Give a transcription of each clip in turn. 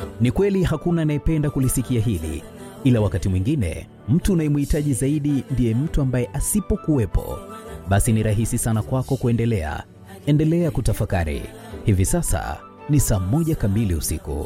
Ni kweli hakuna anayependa kulisikia hili, ila wakati mwingine mtu unayemhitaji zaidi ndiye mtu ambaye asipokuwepo, basi ni rahisi sana kwako kuendelea. Endelea kutafakari. Hivi sasa ni saa moja kamili usiku.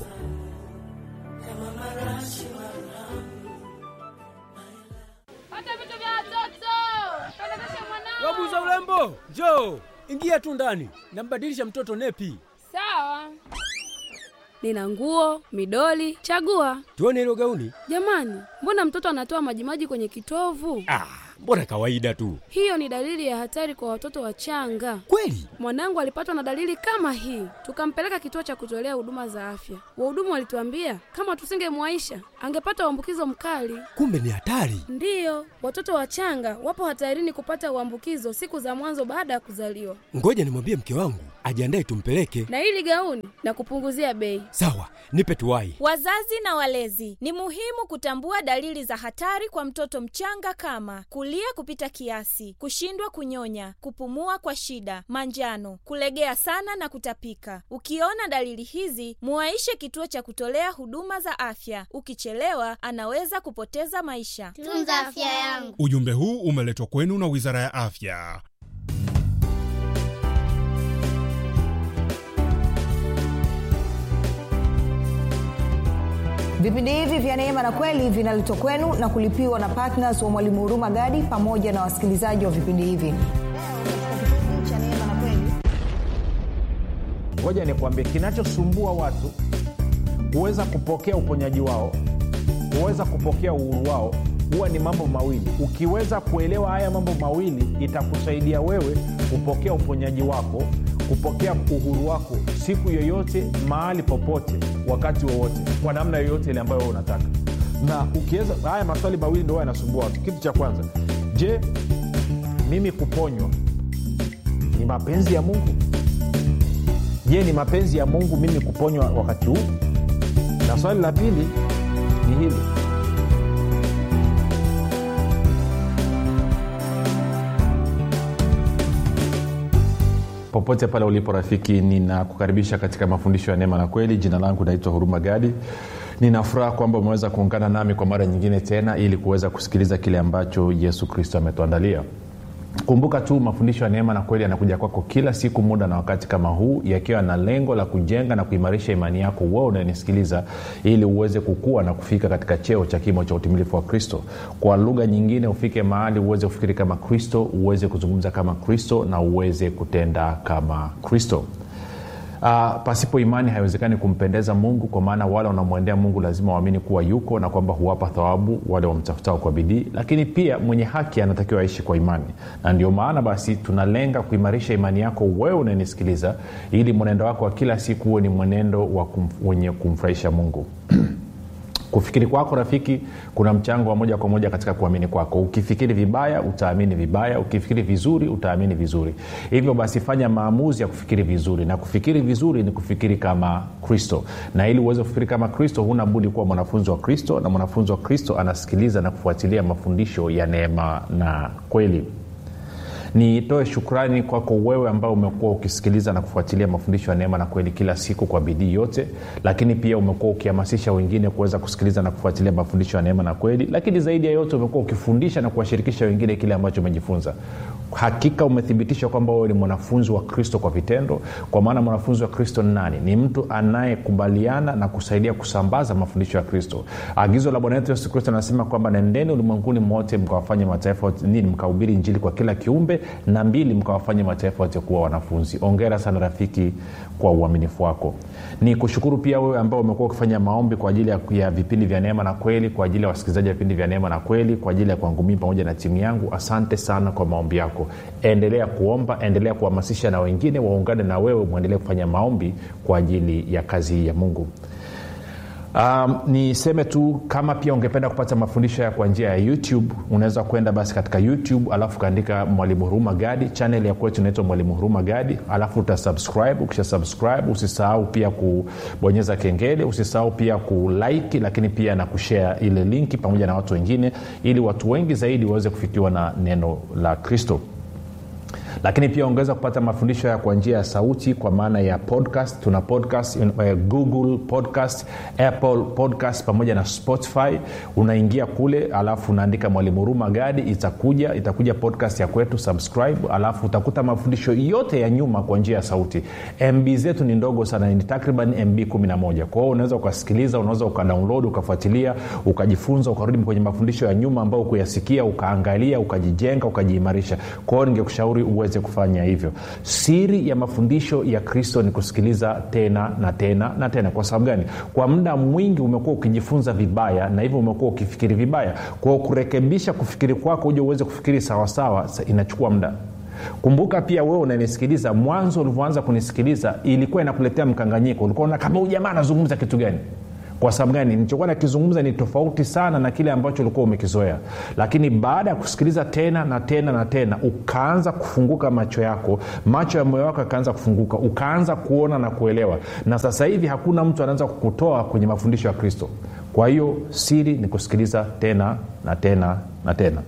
Pata vitu vya watoto. Pelekesha mwanao. Wabuza urembo, njoo ingia tu ndani, nambadilisha mtoto nepi. Sawa. Nina nguo, midoli, chagua. Tuone hilo gauni. Jamani, mbona mtoto anatoa majimaji kwenye kitovu? Ah, mbona kawaida tu. Hiyo ni dalili ya hatari kwa watoto wachanga. Kweli? Mwanangu alipatwa na dalili kama hii, tukampeleka kituo cha kutolea huduma za afya. Wahudumu walituambia kama tusingemwaisha angepata uambukizo mkali. Kumbe ni hatari. Ndiyo, watoto wachanga wapo hatarini kupata uambukizo siku za mwanzo baada ya kuzaliwa. Ngoja nimwambie mke wangu ajiandae tumpeleke. Na hili gauni na kupunguzia bei. Sawa, nipe tuwai. Wazazi na walezi, ni muhimu kutambua dalili za hatari kwa mtoto mchanga kama kulia kupita kiasi, kushindwa kunyonya, kupumua kwa shida, manjano, kulegea sana na kutapika. Ukiona dalili hizi, muwaishe kituo cha kutolea huduma za afya. Ukichelewa, anaweza kupoteza maisha. Tunza afya yangu. Ujumbe huu umeletwa kwenu na Wizara ya Afya. vipindi hivi vya neema na kweli vinaletwa kwenu na kulipiwa na ptns wa mwalimu huruma gadi pamoja na wasikilizaji wa vipindi hivi ngoja nikwambie kinachosumbua watu huweza kupokea uponyaji wao huweza kupokea uhuru wao huwa ni mambo mawili ukiweza kuelewa haya mambo mawili itakusaidia wewe kupokea uponyaji wako kupokea uhuru wako siku yoyote mahali popote wakati wowote kwa namna yoyote ile ambayo wewe unataka na ukiweza haya maswali mawili ndo yanasumbua watu kitu cha kwanza je mimi kuponywa ni mapenzi ya mungu je ni mapenzi ya mungu mimi kuponywa wakati huu na swali la pili ni hili popote pale ulipo rafiki ninakukaribisha katika mafundisho ya neema na kweli jina langu naitwa huruma gadi ninafuraha kwamba umeweza kuungana nami kwa mara nyingine tena ili kuweza kusikiliza kile ambacho yesu kristo ametuandalia kumbuka tu mafundisho ya neema na kweli yanakuja kwako kila siku muda na wakati kama huu yakiwa na lengo la kujenga na kuimarisha imani yako wewe unanisikiliza ili uweze kukua na kufika katika cheo cha kimo cha utimilifu wa kristo kwa lugha nyingine ufike mahali uweze kufikiri kama kristo uweze kuzungumza kama kristo na uweze kutenda kama kristo Uh, pasipo imani haiwezekani kumpendeza mungu kwa maana wale wanaomwendea mungu lazima waamini kuwa yuko na kwamba huwapa thawabu wale wamtafutao kwa bidii lakini pia mwenye haki anatakiwa aishi kwa imani na ndio maana basi tunalenga kuimarisha imani yako wewe unanisikiliza ili mwenendo wako wa kila siku huwe ni mwenendo wa kum, wenye kumfurahisha mungu kufikiri kwako rafiki kuna mchango wa moja kwa moja katika kuamini kwako ukifikiri vibaya utaamini vibaya ukifikiri vizuri utaamini vizuri hivyo basi fanya maamuzi ya kufikiri vizuri na kufikiri vizuri ni kufikiri kama kristo na ili uweze kufikiri kama kristo huna budi kuwa mwanafunzi wa kristo na mwanafunzi wa kristo anasikiliza na kufuatilia mafundisho ya neema na kweli nitoe shukrani kwako wewe ambao umekuwa ukisikiliza na kufuatilia mafundisho ya neema na kweli kila siku kwa bidii yote lakini pia umekuwa ukihamasisha wengine kuweza kusikiliza na kufuatilia mafundisho ya neema na kweli lakini zaidi ya yote umekuwa ukifundisha na kuwashirikisha wengine kile ambacho umejifunza hakika umethibitisha kwamba wewe ni mwanafunzi wa kristo kwa vitendo kwa maana mwanafunzi wa kristo ni nani ni mtu anayekubaliana na kusaidia kusambaza mafundisho ya kristo agizo la bwana wetu yesu kristo anasema kwamba nendeni ulimwenguni mote mkawafanye mataifa nini mkahubiri injili kwa kila kiumbe na mbili mkawafanye mataifa yote kuwa wanafunzi ongera sana rafiki kwa uaminifu wako ni kushukuru pia wewe ambao umekuwa ukifanya maombi kwa ajili ya, ya vipindi vya neema na kweli kwa ajili ya wasikilizaji wa vipindi vya neema na kweli kwa ajili ya kwangu mii pamoja na timu yangu asante sana kwa maombi yako endelea kuomba endelea kuhamasisha na wengine waungane na wewe mwendelee kufanya maombi kwa ajili ya kazi hii ya mungu um, niseme tu kama pia ungependa kupata mafundisho ya kwa njia ya youtube unaweza kwenda basi katika youtube alafu ukaandika mwalimu huruma gadi chanel ya kwetu inaitwa mwalimu huruma gadi alafu utasubscribe ukisha subscribe usisahau pia kubonyeza kengele usisahau pia kulike lakini pia na kushare ile linki pamoja na watu wengine ili watu wengi zaidi waweze kufikiwa na neno la kristo lakini pia ongeza kupata mafundisho haya kwa njia ya sauti kwa maana ya podcast tuna podcast uh, google podcast apple podcast pamoja na spotify unaingia kule alafu unaandika mwalimu huruma gadi itakuja itakuja podcast ya kwetu subscribe alafu utakuta mafundisho yote ya nyuma kwa njia ya sauti mb zetu ni ndogo sana ni takriban mb 11 kwa hiyo unaweza ukasikiliza unaweza ukadownload ukafuatilia ukajifunza ukarudi kwenye mafundisho ya nyuma ambayo kuyasikia ukaangalia ukajijenga ukajiimarisha kwa hiyo ningekushauri uweze kufanya hivyo siri ya mafundisho ya kristo ni kusikiliza tena na tena na tena kwa sababu gani kwa muda mwingi umekuwa ukijifunza vibaya na hivyo umekuwa ukifikiri vibaya kwao kurekebisha kufikiri kwako uje uweze kufikiri sawasawa inachukua muda kumbuka pia wewe unanisikiliza mwanzo ulivyoanza kunisikiliza ilikuwa inakuletea mkanganyiko ulikuwa una kama ujamaa anazungumza kitu gani kwa sababu gani nilichokuwa nakizungumza ni tofauti sana na kile ambacho ulikuwa umekizoea lakini baada ya kusikiliza tena na tena na tena ukaanza kufunguka macho yako macho ya moyo wako yakaanza kufunguka ukaanza kuona na kuelewa na sasa hivi hakuna mtu anaweza kukutoa kwenye mafundisho ya kristo kwa hiyo siri ni kusikiliza tena na tena na tena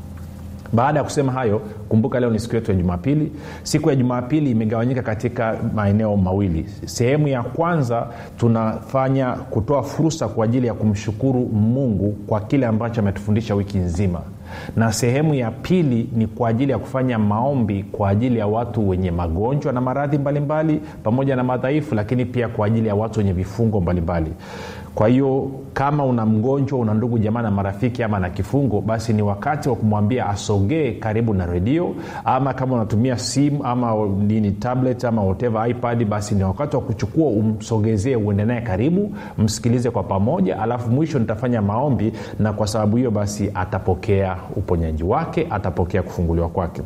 baada ya kusema hayo kumbuka leo ni siku yetu ya jumapili siku ya jumapili imegawanyika katika maeneo mawili sehemu ya kwanza tunafanya kutoa fursa kwa ajili ya kumshukuru mungu kwa kile ambacho ametufundisha wiki nzima na sehemu ya pili ni kwa ajili ya kufanya maombi kwa ajili ya watu wenye magonjwa na maradhi mbalimbali pamoja na madhaifu lakini pia kwa ajili ya watu wenye vifungo mbalimbali kwa hiyo kama una mgonjwa una ndugu jamaa na marafiki ama na kifungo basi ni wakati wa kumwambia asogee karibu na redio ama kama unatumia simu ama nini tablet ama whatever ipad basi ni wakati wa kuchukua umsogezee uende naye karibu msikilize kwa pamoja alafu mwisho nitafanya maombi na kwa sababu hiyo basi atapokea uponyaji wake atapokea kufunguliwa kwake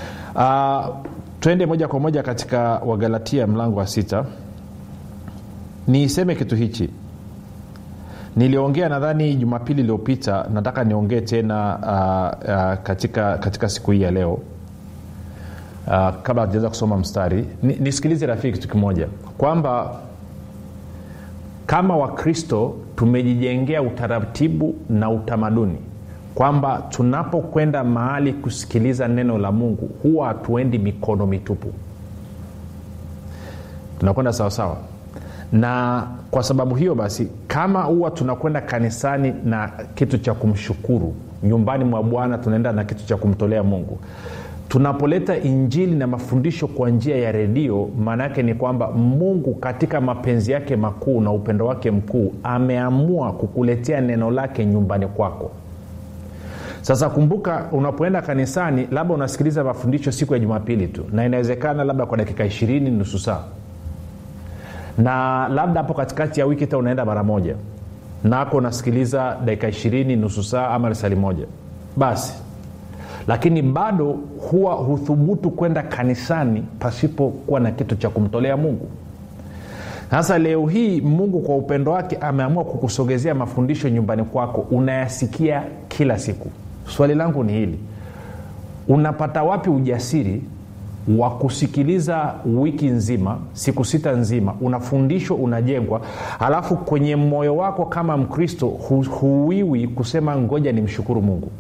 uh, twende moja kwa moja katika wagalatia mlango wa sita niseme kitu hichi niliongea nadhani jumapili iliyopita nataka niongee tena uh, uh, katika, katika siku hii ya leo uh, kabla hatujaanza kusoma mstari nisikilize ni rafiki kitu kimoja kwamba kama wakristo tumejijengea utaratibu na utamaduni kwamba tunapokwenda mahali kusikiliza neno la mungu huwa hatuendi mikono mitupu tunakwenda sawasawa na kwa sababu hiyo basi kama huwa tunakwenda kanisani na kitu cha kumshukuru nyumbani mwa bwana tunaenda na kitu cha kumtolea mungu tunapoleta injili na mafundisho kwa njia ya redio maana yake ni kwamba mungu katika mapenzi yake makuu na upendo wake mkuu ameamua kukuletea neno lake nyumbani kwako sasa kumbuka unapoenda kanisani labda unasikiliza mafundisho siku ya jumapili tu na inawezekana labda kwa dakika ishirini nusu saa na labda hapo katikati ya wiki hata unaenda mara moja nako unasikiliza dakika ishirini nusu saa ama risali moja basi lakini bado huwa huthubutu kwenda kanisani pasipokuwa na kitu cha kumtolea mungu sasa leo hii mungu kwa upendo wake ameamua kukusogezea mafundisho nyumbani kwako unayasikia kila siku swali langu ni hili unapata wapi ujasiri wa kusikiliza wiki nzima siku sita nzima unafundishwa unajengwa alafu kwenye moyo wako kama mkristo hu, huiwi kusema ngoja ni mshukuru mungu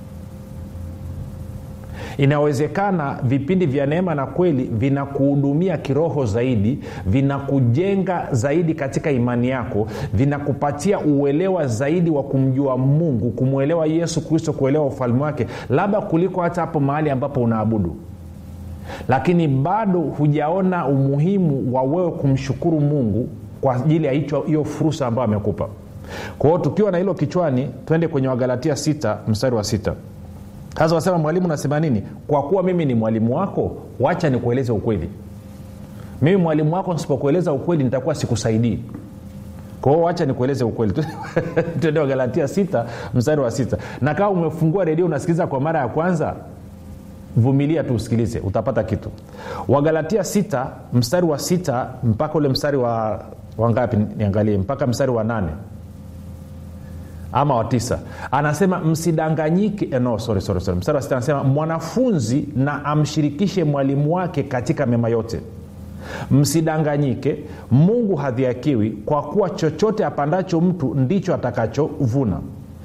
inawezekana vipindi vya neema na kweli vinakuhudumia kiroho zaidi vinakujenga zaidi katika imani yako vinakupatia uelewa zaidi wa kumjua mungu kumwelewa yesu kristo kuelewa ufalme wake labda kuliko hata hapo mahali ambapo unaabudu lakini bado hujaona umuhimu wa wewe kumshukuru mungu kwa ajili ya hiyo fursa ambayo amekupa kwa hiyo tukiwa na hilo kichwani twende kwenye wagalatia 6 mstari wa sita sasa wasema mwalimu nasema nini kwa kuwa mimi ni mwalimu wako wacha nikueleze ukweli mimi mwalimu wako nisipokueleza ukweli nitakuwa sikusaidii kwa hiyo wacha nikueleze ukweli tuende wagalatia sita mstari wa sita na kama umefungua redio unasikiliza kwa mara ya kwanza vumilia tu usikilize utapata kitu wagalatia sita mstari wa sita mpaka ule mstari wa wangapi niangalie mpaka mstari wa nane ama wa tisa anasema msidanganyike no, sorry, sorry, sorry. mstari wa sita anasema mwanafunzi na amshirikishe mwalimu wake katika mema yote msidanganyike mungu hadhiakiwi kwa kuwa chochote apandacho mtu ndicho atakachovuna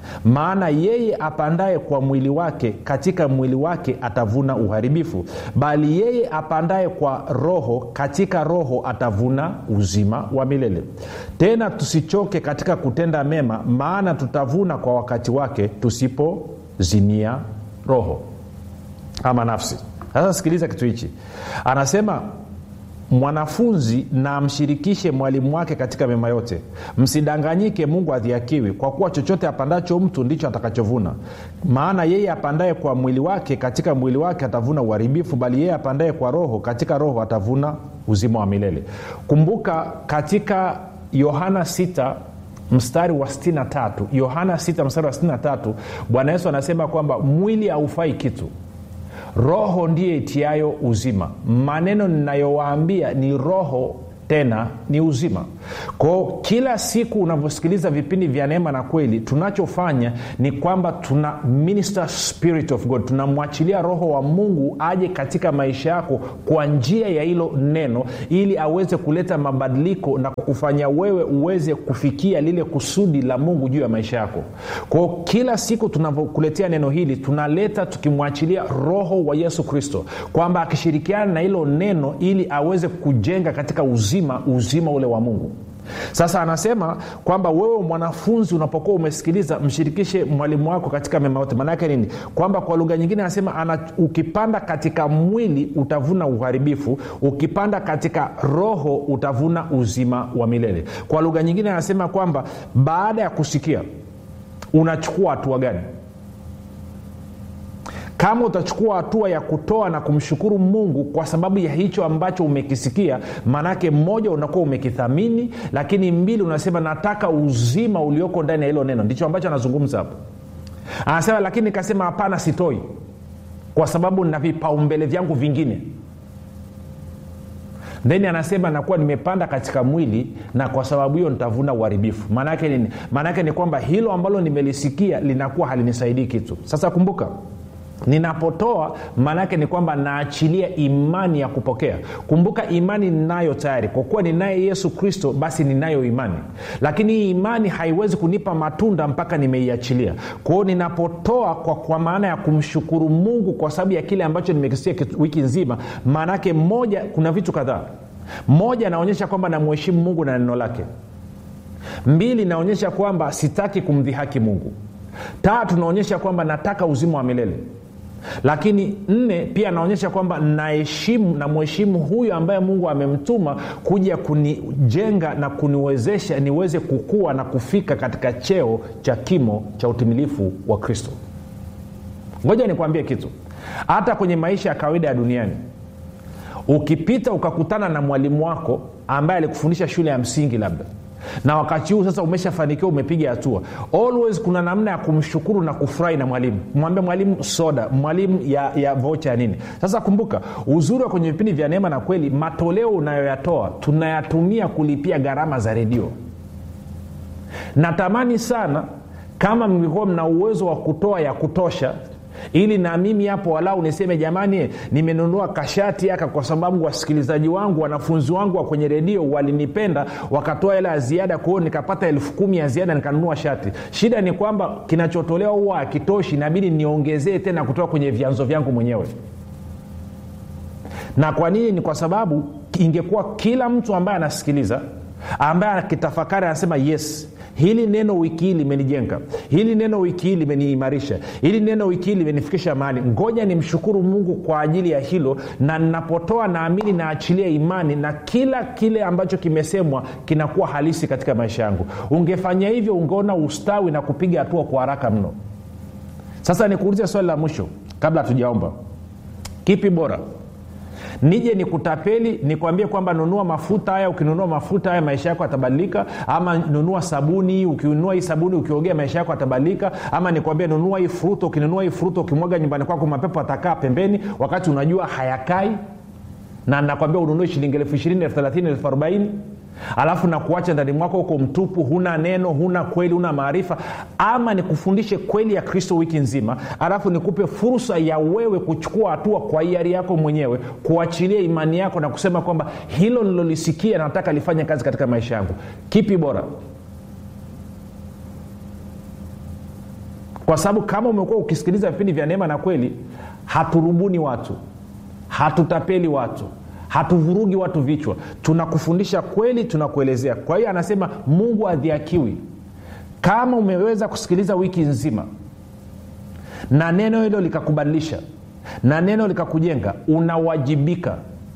maana yeye apandaye kwa mwili wake katika mwili wake atavuna uharibifu bali yeye apandaye kwa roho katika roho atavuna uzima wa milele tena tusichoke katika kutenda mema maana tutavuna kwa wakati wake tusipozimia roho ama nafsi sasa sikiliza kitu hichi anasema mwanafunzi na amshirikishe mwalimu wake katika mema yote msidanganyike mungu adhiakiwi kwa kuwa chochote apandacho mtu ndicho atakachovuna maana yeye apandaye kwa mwili wake katika mwili wake atavuna uharibifu bali yeye apandaye kwa roho katika roho atavuna uzima wa milele kumbuka katika yohana 6 mstari wa 63 yohana 6 mstari wa 63 bwana yesu anasema kwamba mwili haufai kitu roho ndiye itiayo uzima maneno ninayowaambia ni roho tena ni uzima kwao kila siku unavyosikiliza vipindi vya neema na kweli tunachofanya ni kwamba tuna minister spirit of god tunamwachilia roho wa mungu aje katika maisha yako kwa njia ya hilo neno ili aweze kuleta mabadiliko na kufanya wewe uweze kufikia lile kusudi la mungu juu ya maisha yako kwao kila siku tunavyokuletea neno hili tunaleta tukimwachilia roho wa yesu kristo kwamba akishirikiana na hilo neno ili aweze kujenga katika uzima uzima ule wa mungu sasa anasema kwamba wewe mwanafunzi unapokuwa umesikiliza mshirikishe mwalimu wako katika mema yote maanaake nini kwamba kwa lugha nyingine anasema ana, ukipanda katika mwili utavuna uharibifu ukipanda katika roho utavuna uzima wa milele kwa lugha nyingine anasema kwamba baada ya kusikia unachukua hatua gani kama utachukua hatua ya kutoa na kumshukuru mungu kwa sababu ya hicho ambacho umekisikia maanake mmoja unakuwa umekithamini lakini mbili unasema nataka uzima ulioko ndani ya hilo neno ndicho ambacho anazungumza hapo anasema lakini nikasema hapana sitoi kwa sababu na vipaumbele vyangu vingine then anasema nakuwa nimepanda katika mwili na kwa sababu hiyo nitavuna uharibifu maanaake nini maanaake ni kwamba hilo ambalo nimelisikia linakuwa halinisaidii kitu sasa kumbuka ninapotoa maanaake ni kwamba naachilia imani ya kupokea kumbuka imani ninayo tayari kwa kuwa ninaye yesu kristo basi ninayo imani lakini hii imani haiwezi kunipa matunda mpaka nimeiachilia kwao ninapotoa kwa, kwa maana ya kumshukuru mungu kwa sababu ya kile ambacho nimekisia wiki nzima maanaake moja kuna vitu kadhaa moja naonyesha kwamba namheshimu mungu na neno lake mbili naonyesha kwamba sitaki kumdhihaki mungu tatu naonyesha kwamba nataka uzima wa milele lakini nne pia anaonyesha kwamba naheshimu na mheshimu huyu ambaye mungu amemtuma kuja kunijenga na kuniwezesha niweze kukua na kufika katika cheo cha kimo cha utimilifu wa kristo ngoja nikwambie kitu hata kwenye maisha ya kawaida ya duniani ukipita ukakutana na mwalimu wako ambaye alikufundisha shule ya msingi labda na wakati huu sasa umeshafanikiwa umepiga hatua always kuna namna ya kumshukuru na kufurahi na mwalimu mwambie mwalimu soda mwalimu ya, ya vocha ya nini sasa kumbuka uzuri wa kwenye vipindi vya neema na kweli matoleo unayoyatoa tunayatumia kulipia gharama za redio natamani sana kama mlikuwa mna uwezo wa kutoa ya kutosha ili na mimi hapo walau niseme jamani nimenunua kashati aka kwa sababu wasikilizaji wangu wanafunzi wangu wa kwenye redio walinipenda wakatoa hela ya ziada kwao nikapata elfu kumi ya ziada nikanunua shati shida ni kwamba kinachotolewa huwa akitoshi inabidi niongezee tena kutoka kwenye vyanzo vyangu mwenyewe na kwa nini ni kwa sababu ingekuwa kila mtu ambaye anasikiliza ambaye akitafakari anasema yes hili neno wiki hii limenijenga hili neno wiki hii limeniimarisha hili neno wiki hii limenifikisha mahali ngoja nimshukuru mungu kwa ajili ya hilo na ninapotoa naamini naachilia imani na kila kile ambacho kimesemwa kinakuwa halisi katika maisha yangu ungefanya hivyo ungeona ustawi na kupiga hatua kwa haraka mno sasa nikuulize swali la mwisho kabla hatujaomba kipi bora nije nikutapeli nikwambie kwamba nunua mafuta haya ukinunua mafuta haya maisha yako yatabadilika ama nunua sabuni ukinunua hii sabuni ukiogea maisha yako yatabadilika ama nikwambie nunua hii fruto ukinunua hii fruto ukimwaga nyumbani kwako mapepo atakaa pembeni wakati unajua hayakai na nakwambia ununue shilingi elfu ishirini elfu thelathini elfu arobaini alafu na kuacha ndani mwako huko mtupu huna neno huna kweli huna maarifa ama nikufundishe kweli ya kristo wiki nzima alafu nikupe fursa ya wewe kuchukua hatua kwa hiari yako mwenyewe kuachilia imani yako na kusema kwamba hilo nilolisikia nataka lifanye kazi katika maisha yangu kipi bora kwa sababu kama umekuwa ukisikiliza vipindi vya neema na kweli haturubuni watu hatutapeli watu hatuvurugi watu vichwa tunakufundisha kweli tunakuelezea kwa hiyo anasema mungu adhiakiwi kama umeweza kusikiliza wiki nzima na neno hilo likakubadilisha na neno likakujenga unawajibika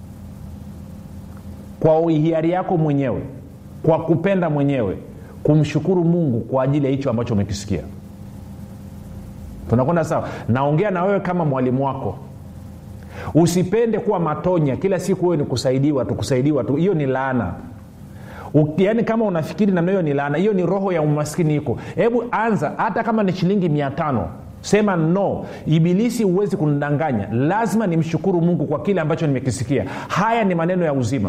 kwa hiari yako mwenyewe kwa kupenda mwenyewe kumshukuru mungu kwa ajili ya hicho ambacho umekisikia tunakwenda sawa naongea na wewe kama mwalimu wako usipende kuwa matonya kila siku wewe ni kusaidiwa tu kusaidiwa tu hiyo ni laana yaani kama unafikiri namna hiyo ni laana hiyo ni roho ya umaskini iko hebu anza hata kama ni shilingi mia tano sema no ibilisi huwezi kunidanganya lazima nimshukuru mungu kwa kile ambacho nimekisikia haya ni maneno ya uzima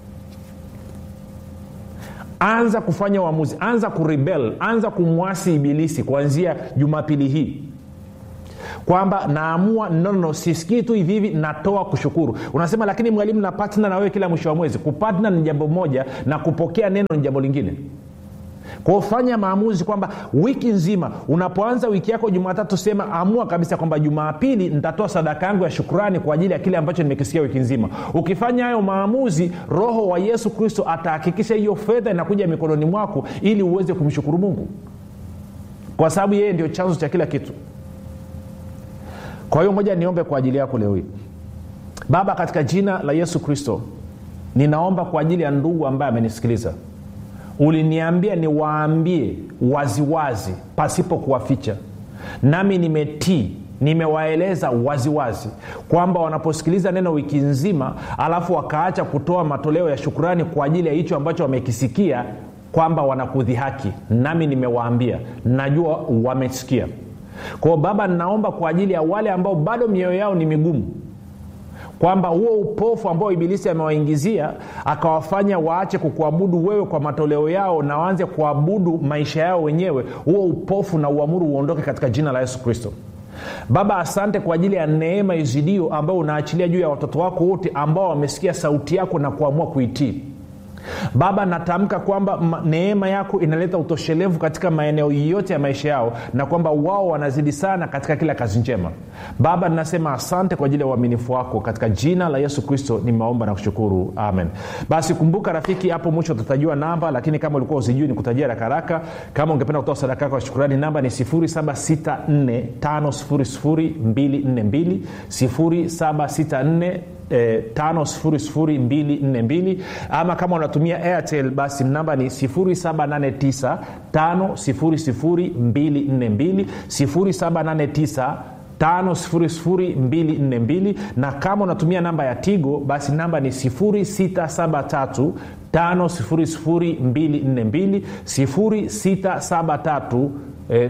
anza kufanya uamuzi anza kurebel anza kumwasi ibilisi kuanzia jumapili hii kwamba naamua nono sisikii tu hivi hivi natoa kushukuru unasema lakini mwalimu na patna na wewe kila mwisho wa mwezi kupatna ni jambo moja na kupokea neno ni jambo lingine kwao fanya maamuzi kwamba wiki nzima unapoanza wiki yako jumatatu sema amua kabisa kwamba jumapili nitatoa sadaka yangu ya shukurani kwa ajili ya kile ambacho nimekisikia wiki nzima ukifanya hayo maamuzi roho wa yesu kristo atahakikisha hiyo fedha inakuja mikononi mwako ili uweze kumshukuru mungu kwa sababu yeye ndio chanzo cha kila kitu kwa hiyo moja niombe kwa ajili yako leo hii baba katika jina la yesu kristo ninaomba kwa ajili ya ndugu ambaye amenisikiliza uliniambia niwaambie waziwazi pasipo kuwaficha nami nimetii nimewaeleza waziwazi kwamba wanaposikiliza neno wiki nzima alafu wakaacha kutoa matoleo ya shukurani kwa ajili ya hicho ambacho wamekisikia kwamba wanakudhihaki nami nimewaambia najua wamesikia kwao baba ninaomba kwa ajili ya wale ambao bado mioyo yao ni migumu kwamba huo upofu ambao ibilisi amewaingizia akawafanya waache kukuabudu wewe kwa matoleo yao na waanze kuabudu maisha yao wenyewe huo upofu na uamuru uondoke katika jina la yesu kristo baba asante kwa ajili ya neema izidio ambayo unaachilia juu ya watoto wako wote ambao wamesikia sauti yako na kuamua kuitii baba natamka kwamba neema yako inaleta utoshelevu katika maeneo yote ya maisha yao na kwamba wao wanazidi sana katika kila kazi njema baba ninasema asante kwa ajili ya uaminifu wako katika jina la yesu kristo nimeomba na kushukuru amen basi kumbuka rafiki hapo mwisho utatajiwa namba lakini kama ulikuwa usijui ni kutajia rakaraka kama ungependa kutoa sadaka yako ya shukurani namba ni 7645242 764 E, 5242 ama kama unatumia airtel basi namba ni 789 5242 789 5242 na kama unatumia namba ya tigo basi namba ni 673 5242 673 E,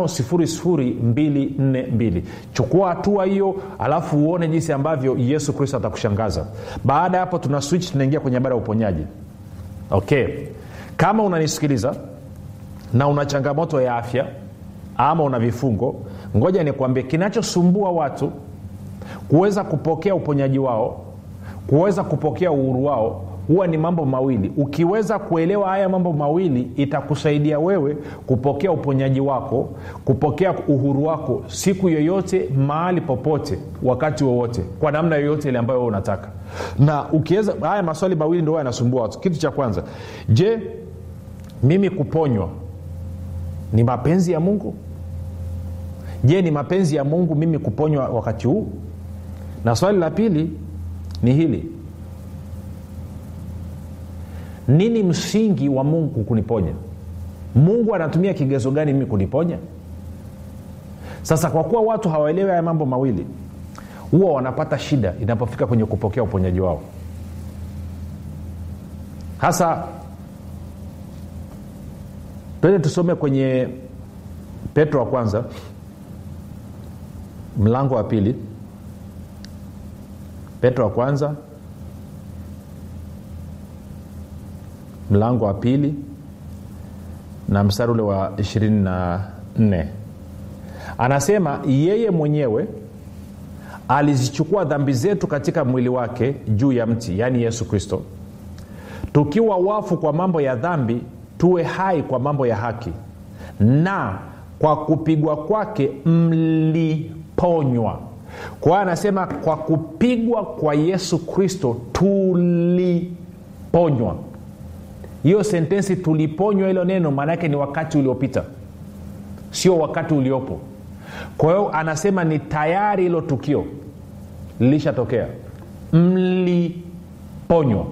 5242 chukua hatua hiyo alafu uone jinsi ambavyo yesu kristo atakushangaza baada ya hapo tuna switch tunaingia kwenye habari ya uponyaji okay kama unanisikiliza na una changamoto ya afya ama una vifungo ngoja nikwambie kinachosumbua watu kuweza kupokea uponyaji wao kuweza kupokea uhuru wao huwa ni mambo mawili ukiweza kuelewa haya mambo mawili itakusaidia wewe kupokea uponyaji wako kupokea uhuru wako siku yoyote mahali popote wakati wowote kwa namna yoyote ile ambayo unataka na ukiweza haya maswali mawili ndo yanasumbua watu kitu cha kwanza je mimi kuponywa ni mapenzi ya mungu je ni mapenzi ya mungu mimi kuponywa wakati huu na swali la pili ni hili nini msingi wa mungu kuniponya mungu anatumia kigezo gani mimi kuniponya sasa kwa kuwa watu hawaelewi haya mambo mawili huwa wanapata shida inapofika kwenye kupokea uponyaji wao hasa twende tusome kwenye petro wa kwanza mlango wa pili petro wa kwanza mlango wa pili na mstari ule wa 24 anasema yeye mwenyewe alizichukua dhambi zetu katika mwili wake juu ya mti yaani yesu kristo tukiwa wafu kwa mambo ya dhambi tuwe hai kwa mambo ya haki na kwa kupigwa kwake mliponywa kwa hiyo anasema kwa kupigwa kwa yesu kristo tuliponywa hiyo sentensi tuliponywa hilo neno maana yake ni wakati uliopita sio wakati uliopo kwa hiyo anasema ni tayari hilo tukio lilishatokea mliponywa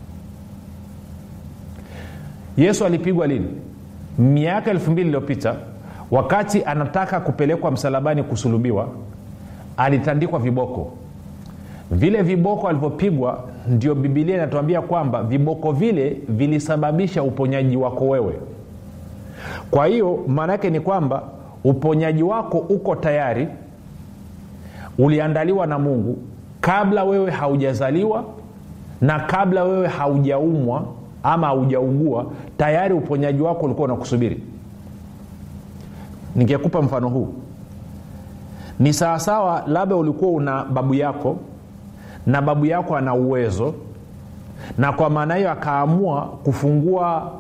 yesu alipigwa lini miaka elfu mbili iliyopita wakati anataka kupelekwa msalabani kusulubiwa alitandikwa viboko vile viboko alivyopigwa ndio bibilia inatuambia kwamba viboko vile vilisababisha uponyaji wako wewe kwa hiyo maana yake ni kwamba uponyaji wako uko tayari uliandaliwa na mungu kabla wewe haujazaliwa na kabla wewe haujaumwa ama haujaugua tayari uponyaji wako ulikuwa unakusubiri ningekupa mfano huu ni sawasawa labda ulikuwa una babu yako na babu yako ana uwezo na kwa maana hiyo akaamua kufungua